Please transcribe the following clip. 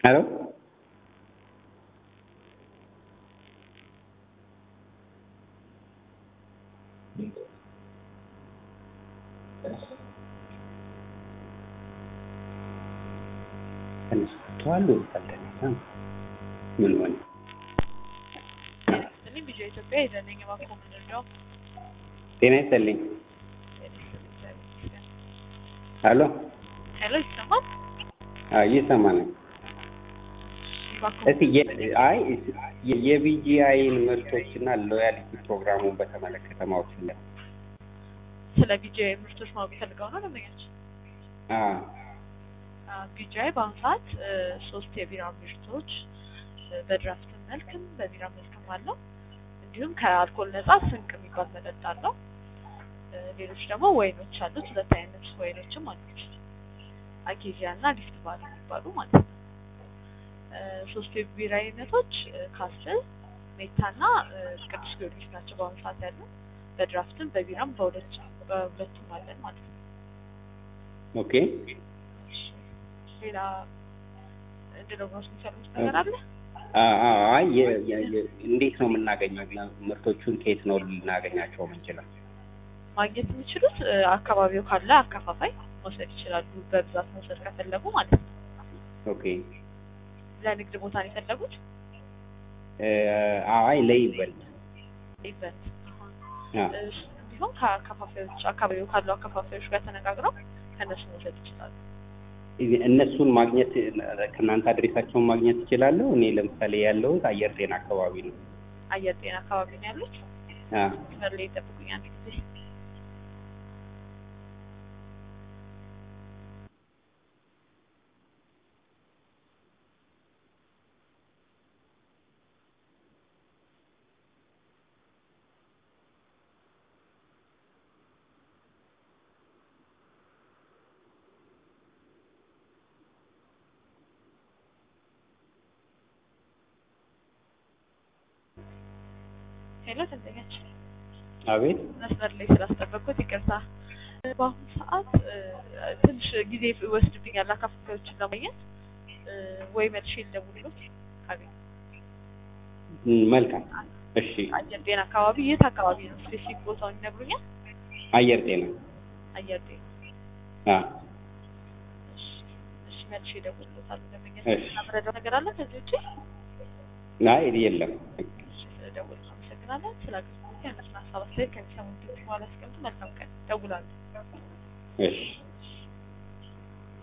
ሄሎ ተነስቷል ወይስ አልተነሳም? ምን ሆነ? እኔ ቢጃ ኢትዮጵያ የዘነኝ እባክዎ ምንድን ነው? ጤና ይስጥልኝ። ሄሎ ሄሎ ይሰማል? አዎ እየሰማን ነው። እባክዎ እስኪ የ- አይ የ- የቢጂአይን ምርቶችና ሎያሊቲ ፕሮግራሙን በተመለከተ ማወቅ ፈለግኩ። ስለ ቢጃይ ምርቶች ማወቅ ፈልገው ነው ደንበኛችን? አዎ ቢጃይ በአሁኑ ሰዓት እ፣ ሶስት የቢራ ምርቶች እ፣ በድራፍት መልክም በቢራ መልክም አለው። እንዲሁም ከአልኮል ነጻ ስንቅ የሚባል መጠጥ አለው። እ፣ ሌሎች ደግሞ ወይኖች አሉት። ሁለት አይነት ወይኖችም አሉት። አኬዚያ እና ሊፍት ባር የሚባሉ ማለት ነው። እ፣ ሶስቱ የቢራ አይነቶች እ፣ ካስትል፣ ሜታ እና እ፣ ቅዱስ ጊዮርጊስ ናቸው በአሁኑ ሰዓት ያሉ። በድራፍትም በቢራም በሁለት በሁለቱም አለን ማለት ነው። ኦኬ እሺ፣ ሌላ እንድነግሮት የሚፈልጉት ነገር አለ? አ- አ- አይ የ- የ- የ- እንዴት ነው የምናገኘው? ምርቶቹን ከየት ነው ልናገኛቸው የምንችለው? ማግኘት የሚችሉት እ፣ አካባቢው ካለ አከፋፋይ መውሰድ ይችላሉ። በብዛት መውሰድ ከፈለጉ ማለት ነው። ኦኬ ለንግድ ቦታ ነው የፈለጉት? እ፣ አይ ለይበልጥ ኢቨንት አ፣ እንዲሁም ከአከፋፋዮች አካባቢው ካሉ አከፋፋዮች ጋር ተነጋግረው ከእነሱ መውሰድ ይችላሉ። እነሱን ማግኘት ከእናንተ አድሬሳቸውን ማግኘት እችላለሁ? እኔ ለምሳሌ ያለሁት አየር ጤና አካባቢ ነው። አየር ጤና አካባቢ ነው ያሉት። አ፣ መስመር ላይ ይጠብቁኝ አንድ ጊዜ። ሄሎ ደንበኛችን አቤት መስመር ላይ ስላስጠበቅኩት ይቅርታ። በአሁኑ ሰዓት እ፣ ትንሽ ጊዜ ይወስድብኛል አከፋፋዮችን ለማግኘት እ፣ ወይ መልሼ ልደውልሎት ካገኘሁ። ም፣ መልካም እሺ። አየር ጤና አካባቢ የት አካባቢ ነው? ስፔሲፊክ ቦታውን ይነግሩኛል? አየር ጤና አየር ጤና። አ፣ እሺ፣ እሺ መልሼ እደውልሎታለሁ። ደንበኛ እሺ። ስለምረዳው ነገር አለ ከዚህ ውጪ? አይ የለም። እሺ፣ ስለደወሉ አመሰግናለን። ስለ አገልግሎት ያነሱን ሀሳብ አስተያየት ከሚሰሙት በኋላ ያስቀምጡ። መልካም ቀን። እደውላለሁ። እሺ